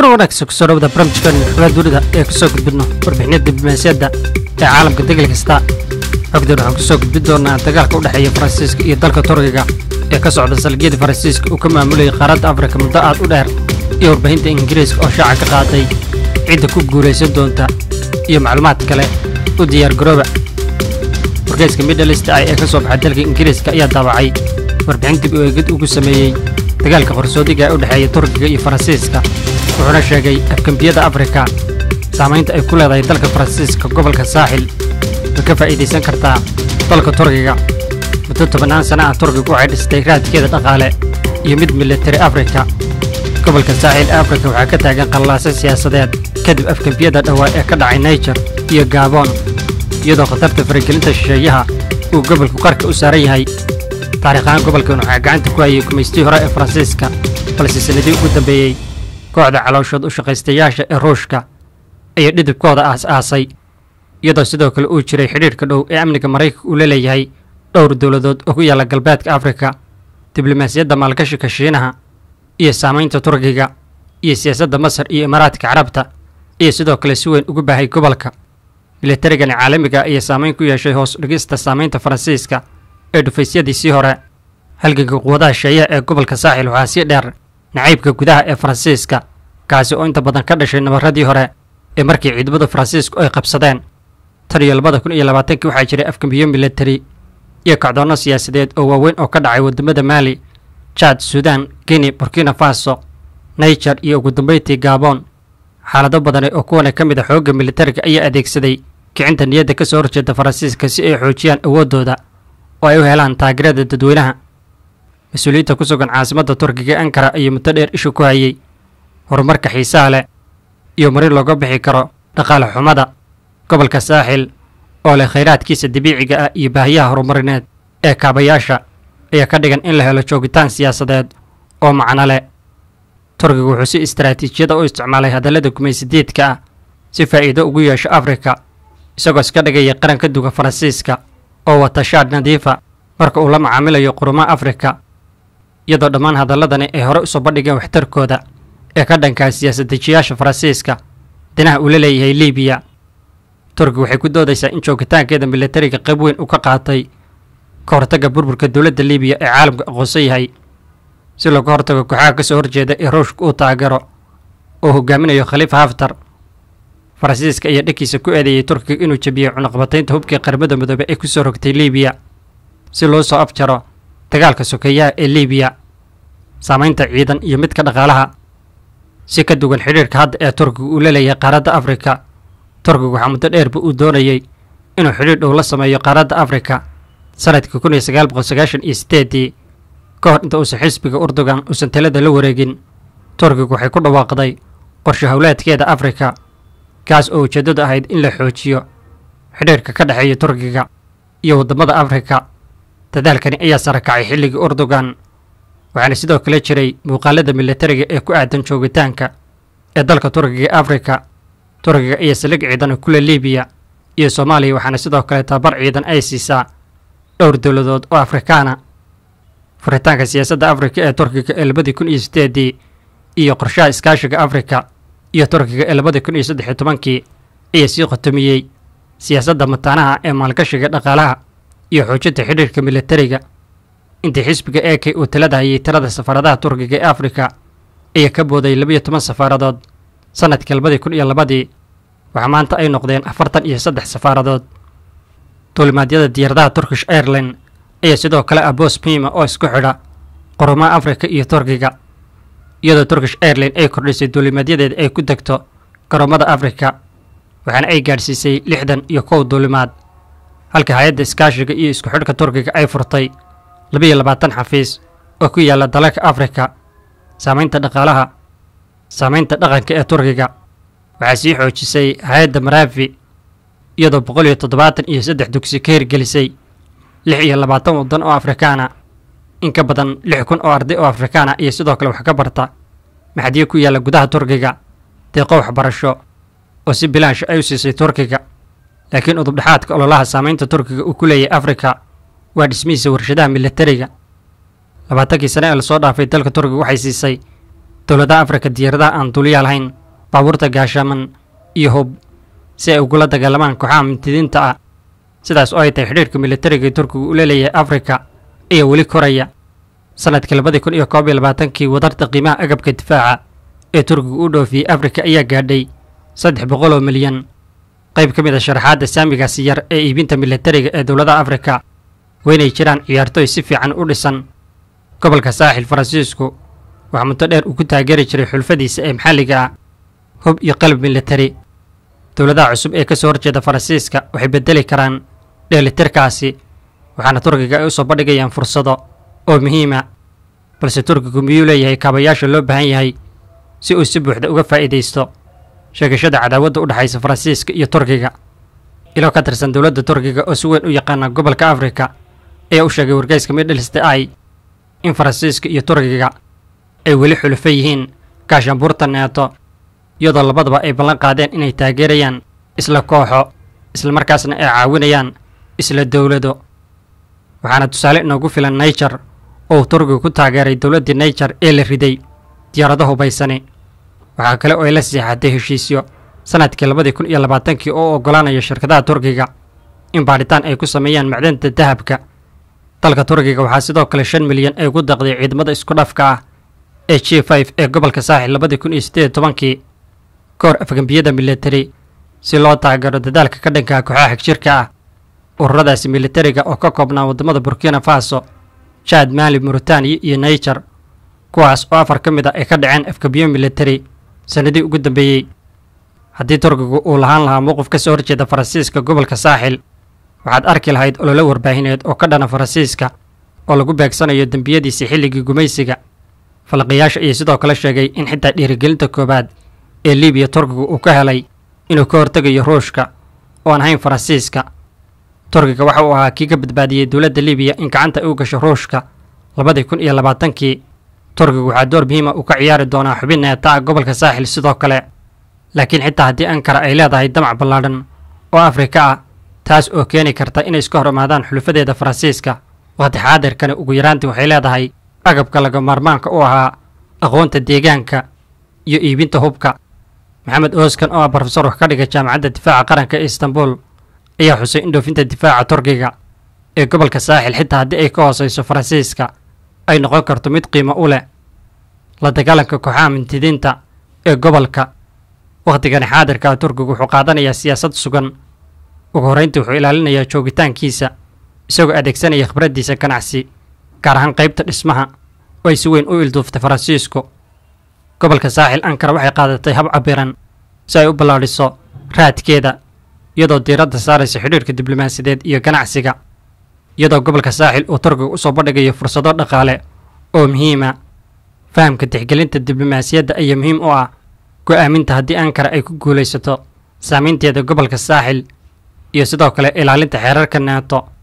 kuna wanaagsan kusoo dhawada barnaamijkan xogaa dunida ee kusoo gudbidno warbixinada diblomaasiyadda ee caalamka degel kasta xogdan waxaan kusoo gudbin doonaa dagaalka u dhexeeya faransiiska iyo dalka turkiga ee ka socda salgiyada faransiiska uu ka maamulayay qaaradda afrika muddo aad u dheer iyo warbaahinta ingiriiska oo shaaca ka qaaday cidda ku guulaysan doonta iyo macluumaad kale u diyaar garooba wargeyska midhalist ah ee ka soo baxay dalka ingiriiska ayaa daabacay warbixin dib u eegid ugu sameeyey dagaalka qarsoodiga ee u dhexeeya turkiga iyo faransiiska wuxuuna sheegay afgembiyada afrika saamaynta ay ku leedahay dalka faransiiska gobolka saaxil way ka faa'iidaysan kartaa dalka turkiga muddo tobannaan sana ah turkigu waxay dhistay raadkeeda dhaqaale iyo mid militari afrika gobolka saaxil ee afrika waxaa ka taagan qallaase siyaasadeed kadib afgembiyada dhowaa ee ka dhacay naijer iyo gaaboon iyadoo khatarta faragelinta shisheeyaha uu gobolku qarka u saaran yahay taariikhahaan gobolkan waxaa gacanta ku hayay gumaystii hore ee faransiiska balse sannadii ugu dambeeyey kooxda calooshood u shaqaystayaasha ee ruushka ayaa dhidibkooda aas-aasay iyadoo sidoo kale uu jiray xidhiirhka dhow ee amniga maraykanka uu la leeyahay dhowr dowladood oo ku yaalla galbeedka afrika diblomaasiyadda maalgashika shiinaha iyo saamaynta turkiga iyo siyaasadda masar iyo imaaraadka carabta iyo sidoo kale si weyn ugu baahay gobolka milatarigani caalamiga ayaa saamayn ku yeeshay hoos dhigista saamaynta faransiiska ee dhufaysyadiisii hore halganka quwadaha sheeyaha ee gobolka saaxil waxaa sii dheer nacaybka gudaha ee faransiiska kaasi oo inta badan ka dhashay nabaradii hore ee markii ciidamada faransiisku ay qabsadeen tan iyo labada kun iyo labaatankii waxaa jiray afgambiyo milatari iyo kacdoonno siyaasadeed oo waaweyn oo ka dhacay waddamada maali jaad suudaan guinea burkina faso naijer iyo ugu dambeyntii gaaboon xaalado badane oo kuwana ka mid a xoogga militariga ayaa adeegsaday kicinta niyadda ka soo horjeeda faransiiska si ay xoojiyaan awooddooda oo ay u helaan taageerada dadweynaha mas-uuliyiinta ku sugan caasimadda turkiga ee ankara ayay muddo dheer ishu ku hayay horumarka xiisaha leh iyo marin looga bixi karo dhaqaale xumada gobolka saaxil oo leh khayraadkiisa dabiiciga ah iyo baahiyaha horumarineed ee kaabayaasha ayaa ka dhigan in la helo joogitaan siyaasadeed oo macno leh turkiga wuxuu si istaraatiijiyada u isticmaalay hadallada gumaysidiidka ah si faa'iido ugu yeesho afrika isagoo iska dhigaya qaran ka duga faransiiska oo wata shaadh nadiifa marka uu la macaamilayo qurumaha afrika iyadoo dhammaan hadalladani ay hore usoo bandhigeen waxtarkooda ee ka dhankaa siyaasad-dejiyaasha faransiiska dinaha uu la leeyahay libiya turkiga waxay ku doodaysaa in joogitaankeeda militariga qayb weyn uu ka qaatay ka hortagga burburka dowladda libiya ee caalamka aqoonsan yahay si looga hortago kooxaha ka soo horjeeda ee ruushka uu taageero oo hogaaminayo khaliifa haftar faransiiska ayaa dhankiisa ku eedeeyey turkiga inuu jebiyey cunaqabataynta hubkii qaramada midoobe ee kusoo rogtay libiya si loo soo afjaro dagaalka sokeeyaha ee libiya saamaynta ciidan iyo midka dhaqaalaha si ka duwan xidhiirka hadda ee turkiga uu la leeyahay qaaradda afrika turkiga waxaa muddo dheerba uu doonayey inuu xidhiir dhow la sameeyo qaaradda afrika sanadkii kun iyo sagaal boqol sagaashan iyo sideedii ka hor inta uusan xisbiga urdugan uusan talada la wareegin turkiga waxay ku dhawaaqday qorshe howleedkeeda afrika kaas oo ujeeddadu ahayd in la xoojiyo xidhiirka ka dhexeeya turkiga iyo waddamada afrika dadaalkani ayaa sara kacay xilligii urdugan waxaana sidoo kale jiray muuqaalada militariga ee ku aadan joogitaanka ee dalka turkiga ee afrika turkiga iyo saldhig ciidan kule libiya iyo soomaaliya waxaana sidoo kale tababar ciidan ay siisaa dhowr dowladood oo afrikaana furitaanka siyaasadda afrika ee turkiga ee labadii kun iyo sideedii iyo qorshaha iskaashiga afrika iyo turkiga ee labadii kun iyo saddex iyo tobankii ayaa sii qotomiyey siyaasadda mataanaha ee maalgashiga dhaqaalaha iyo xoojinta xidhiirka militariga intii xisbiga e k uu talada hayay tirada safaaradaha turkiga ee afrika ayaa ka booday labiyo toban safaaradood sanadkii labadii kun iyo labadii waxaa maanta ay noqdeen afartan iyo saddex safaaradood duulimaadyada diyaaradaha turkish airline ayaa sidoo kale ah boos miima oo isku xidha qurumaha afrika iyo turkiga iyadoo turkish airline ay kordhisay duulimaadyadeeda ay ku degto garoomada afrika waxaana ay gaadhsiisay lixdan iyo kow duulimaad halka hay-adda iskaashiga iyo isku xidhka turkiga ay furtay labiyo labaatan xafiis oo ku yaalla dalalka afrika saamaynta dhaqaalaha saamaynta dhaqanka ee turkiga waxaa sii xoojisay hay-adda maraafi iyadoo boqol iyo toddobaatan iyo saddex dugsi ka hirgelisay lix iyo labaatan waddan oo afrikaana in ka badan lix kun oo arday oo afrikaana iyo sidoo kale wax ka barta maxadiyo ku yaalla gudaha turkiga deeqo waxbarasho oo si bilaansha ay u siisay turkiga laakiin udubdhexaadka ololaha saamaynta turkiga uu ku leeyahay afrika waa dhismihiisa warshadaha militariga labaatankii sane ee lasoo dhaafay dalka turkiga waxay siisay dowladaha afrika diyaaradaha aan duuliyaa lahayn baabuurta gaashaaman iyo hub si ay ugula dagaalamaan kooxaha mintidiinta ah sidaas oo ay tahay xidhiirka militariga ee turkigu u leeleeyahay afrika ayaa weli koraya sanadkii labadii kun iyo koob iyo labaatankii wadarta qiimaha agabka difaaca ee turkigu u dhoofiyey afrika ayaa gaadhay saddex boqol oo milyan qayb ka mid a sharaxaadda saamigaasi yar ee iibinta militariga ee dowladaha afrika waynay jiraan ciyaartooy si fiican u dhisan gobolka saaxil faransiisku waxaa muddo dheer uu ku taageeri jiray xulfadiisa ee maxalliga ah hub iyo qalab militari dowladaha cusub ee ka soo horjeeda faransiiska waxay beddeli karaan dheelitirkaasi waxaana turkiga ay u soo bandhigayaan fursado oo muhiima balse turkigu miyuu leeyahay kaabayaasha loo baahan yahay si uu si buuxda uga faa'iidaysto sheegashada cadaawadda u dhexaysa faransiiska iyo turkiga ilo ka tirsan dowladda turkiga oo si weyn u yaqaana gobolka afrika ayaa u sheegay wargeyska midhelste ai in faransiiska iyo turkiga ay weli xulufo yihiin gaashaanbuurta neeto iyadoo labadaba ay ballan qaadeen inay taageerayaan isla kooxo islamarkaasna ay caawinayaan isla dowlado waxaana tusaale inoogu filan naijer oo uu turkigu ku taageeray dowladdii naijer ee la riday diyaarado hubaysani waxaa kale oo ay la siixatay heshiisyo sanadkii labadii kun iyo labaatankii oo oggolaanaya shirkadaha turkiga in baadhitaan ay ku sameeyaan macdanta dahabka dalka turkiga waxaa sidoo kale shan milyan ay ugu daqday ciidamada isku dhafka ah ee g f ee gobolka saaxil labadii kun iyo siddeed tobankii ka hor afgambiyada militari si loo taageero dadaalka ka dhanka kooxaha xagjirka ah ururadaasi militariga oo ka koobnaa waddamada burkina faso jaad maali muritaaniya iyo naijer kuwaas oo afar ka mid a ay ka dhaceen afgambiyo militari sannadii ugu dambeeyey haddii turkigu uu lahaan lahaa mowqif ka soo horjeeda faransiiska gobolka saaxil waxaad arki lahayd ololo warbaahineed oo ka dhana faransiiska oo lagu beegsanayo dembiyadiisii xilligii gumaysiga falqiyaasha ayaa sidoo kale sheegay in xitaa dhiirigelinta koowaad ee libiya turkigu uu ka helay inuu ka hortegayo ruushka oo aan ahayn faransiiska turkiga waxa uu ahaa kii ka badbaadiyey dowladda libiya in gacanta ay u gasho ruushka labadii kun iyo labaatankii turkigu waxaa door muhiima uu ka ciyaari doonaa xubin neeta ah gobolka saaxil sidoo kale laakiin xitaa haddii ankara ay leedahay damac ballaadhan oo afrika ah taas oo keeni karta inay iska hor imaadaan xulufadeeda faransiiska waqti xaadirkani ugu yaraantii waxay leedahay agabka laga maarmaanka u ahaa aqoonta deegaanka iyo iibinta hubka maxamed ooskan oo ah brofesor wax ka dhiga jaamacadda difaaca qaranka ee istanbul ayaa xusay in dhoofinta difaaca turkiga ee gobolka saaxil xitaa haddii ay ka hoosayso faransiiska ay noqon karto mid qiimo u leh la dagaalanka kooxaha mintidiinta ee gobolka wakhtigani xaadirka turkigu wuxuu qaadanayaa siyaasad sugan ugu horrayntii wuxuu ilaalinayaa joogitaankiisa isagoo adeegsanaya khibraddiisa ganacsi gaar ahaan qaybta dhismaha oo ay si weyn u ilduuftay faransiisku gobolka saaxil ankara waxay qaadatay hab cabiran si ay u ballaadhiso raadkeeda iyadoo diiradda saaraysa xidhiirka diblomaasiyadeed iyo ganacsiga iyadoo gobolka saaxil uu turkiga usoo bandhigayo fursado dhaqaale oo muhiima fahamka tixgelinta diblomaasiyadda ayaa muhiim u ah go'aaminta haddii ankara ay ku guulaysato saamaynteeda gobolka saaxil iyo sidoo kale ilaalinta xeerarka neeto